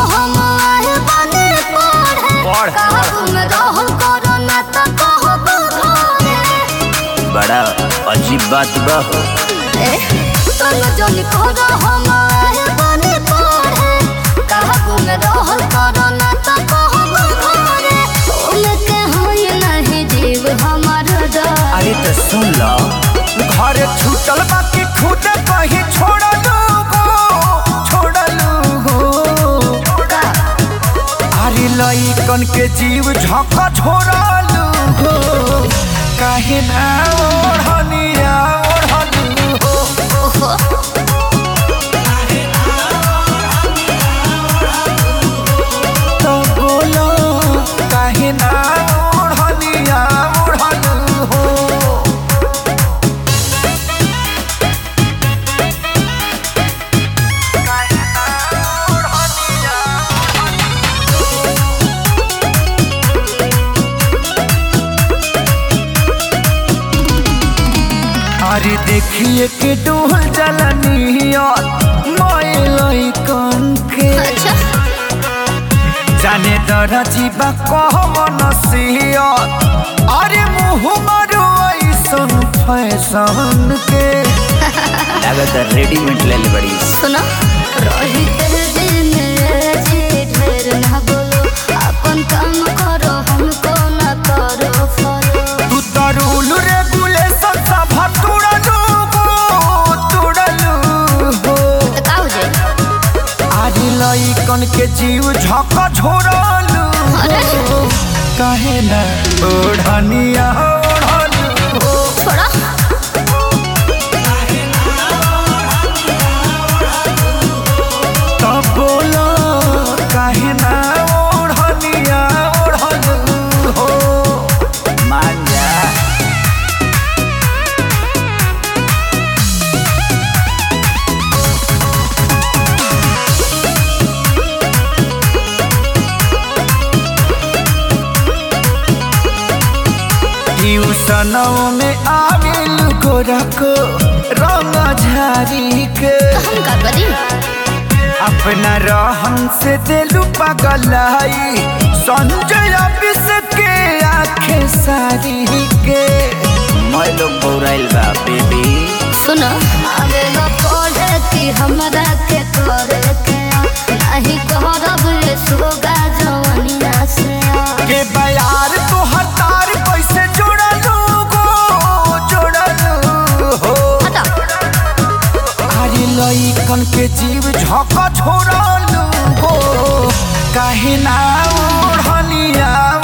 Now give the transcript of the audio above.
हम आए बने पढ़े पढ़। काबू में रहल करो ना तो कहब घरे बड़ा अजीब बात बा हो ए तन जन करो हम आए बने पढ़े काबू में रहल करो ना तो कहब घरे उनके होई नहीं जीव हमार डर अरे तो सुन लो घर छूटल बाकी खुद कहीं छोड़लू गो छोड़लू गो का अरे लइकन के जीव झोंका छोड़लू गो काहे ना ओढ़निया ओढ़लू हो ओहो तो बोलो काहे ना ओढ़निया ओढ़लू हो अरे देखिए के डोल जलनिया मोए लइकन के अच्छा जाने दर जीवा कह मनसिया अरे मुँह मारो ऐसन फैशन के लागत रेडीमेड ले ले बड़ी सुनो रही तेरे दिल में जी ढेर ना बोलो अपन काम करो हमको ना करो फॉलो तू तो रूल रेगुलेशन सब तुड़लू हो तुड़लू हो तो का हो जाए अरे लइकन के जीव झक छोड़लू अरे कहे ना ओढ़निया ओढ़लू हो छोड़ा तब बोलो काहे ना ओढ़निया ओढ़लू हो मान जा ट्यूशनों में आविल गोरखो रंग झारी के तो हम का करी अपना रहन से दिलू पगलाई संजय ऑफिस के आंखें सारी के मैं लोग बौराइल बा बेबी सुनो आगे न पढ़े कि हमरा के करे के नहीं कहब ये सोगा जवनिया से के बयार तो हतार कैसे जोड़लू गो जोड़लू हो हटा अरे लइकन के जीव झक छोड़लू गो काहे ना ओढ़निया